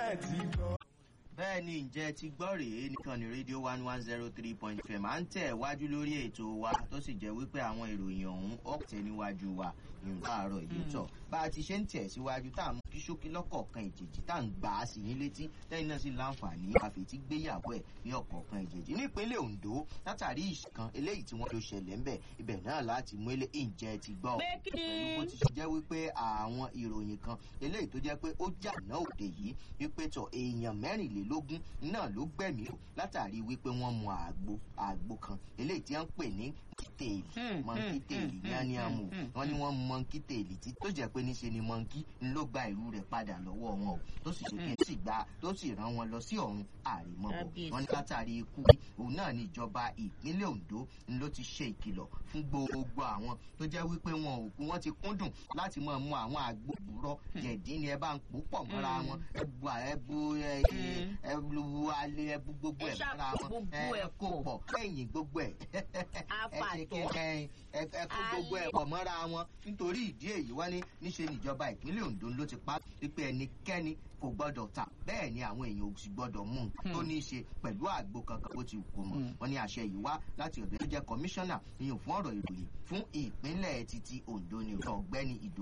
ẹ̀ ti gbọ́. bẹ́ẹ̀ ni ǹjẹ́ ti gbọ́ rèé nìkan ní rédíò one one zero three point fm à ń tẹ̀ wájú lórí ètò wa tó sì jẹ́ wípé àwọn ìròyìn ọ̀hún ọ̀tẹ̀ níwájú wa ìrùn àárọ̀ yìí tọ̀ bá a ti ṣe ń tẹ̀ síwájú tá à ń kí ṣókí lọ́kọ̀ọ̀kan ìjèjì tá à ń gbà á sí yín létí lẹ́yìn náà sì láǹfààní àfètí gbéyàwó ẹ̀ ní ọ̀kọ̀ọ̀kan ìjèjì nípínlẹ̀ ondo látàrí ìṣìkan eléyìí tí wọ́n ló ṣẹlẹ̀ ń bẹ̀ ibẹ̀ náà láti mú ilé ìjẹ́ ti gbọ́ Pé kí ni? pẹ̀lú bó ti ṣe jẹ́ wípé àwọn ìròyìn kan eléyìí tó jẹ́ pé ó jà náà òde yìí wípé tọ̀ èèyàn mẹ́rìnlélógún náà ló gbẹ̀mí o látàrí wípé wọ́n mu àgbo àgbo kan eléyìí tí wọ́n ń pè ní mọ́ńkítèèlì Hmm, mọ́ńkítèèlì hmm, yẹn ni a mú hmm, hmm, wọ́n ní wọ́n mu mọ́ńkítèèlì tí tó jẹ́ pé níṣe ni mọ́ńkí ń ló gba ìlú rẹ̀ padà lọ́wọ́ wọn o tó sì ṣe kí n sì gba tó sì rán wọn lọ sí ọ̀run àrèmọ́bọ̀ Kábíyèsí. wọ́n ní látàrí ikú òun náà ni ìjọba ìpínlẹ̀ ondo ń ló ti ṣe ìkìlọ̀ fún gbogbo àwọn tó jẹ́ wípé wọn ò kú wọ́n ti kúndùn láti máa mu àwọn àgbo òwúrọ̀ jẹ̀dí ni ẹ bá ń pò pọ̀ mọ́ra Mm. wọn ẹbu ẹbu ẹ Mm. ẹbu alẹ́ ẹbu gbogbo Ẹ ẹ̀ ṣá mọ́ra wọn gbogbo ẹ ẹ̀ kó pọ̀. pọ̀ kẹ́yìn gbogbo ẹ̀ ẹ Apàtọ̀. ṣe kí ẹ ẹ ẹ kó gbogbo ẹ̀ pọ̀ mọ́ra wọn nítorí ìdí èyí wọ́n ní níṣe níjọba ìpínlẹ̀ ondo ló ti pa wípé ẹnikẹ́ni kò gbọ́dọ̀ tà bẹ́ẹ̀ ni àwọn èèyàn ò sì gbọ́dọ̀ mú un tó ní í ṣe pẹ̀lú àgbo kankan bó ti wù kó mọ̀ Hmm. wọ́n ní àṣẹ yìí wá láti ọ̀dọ̀ tó jẹ́ kọmíṣánná ìyẹn fún ọ̀rọ̀ ìròyìn fún ìpínlẹ̀ títí ondo ni ọ̀gbẹ́ni ìdò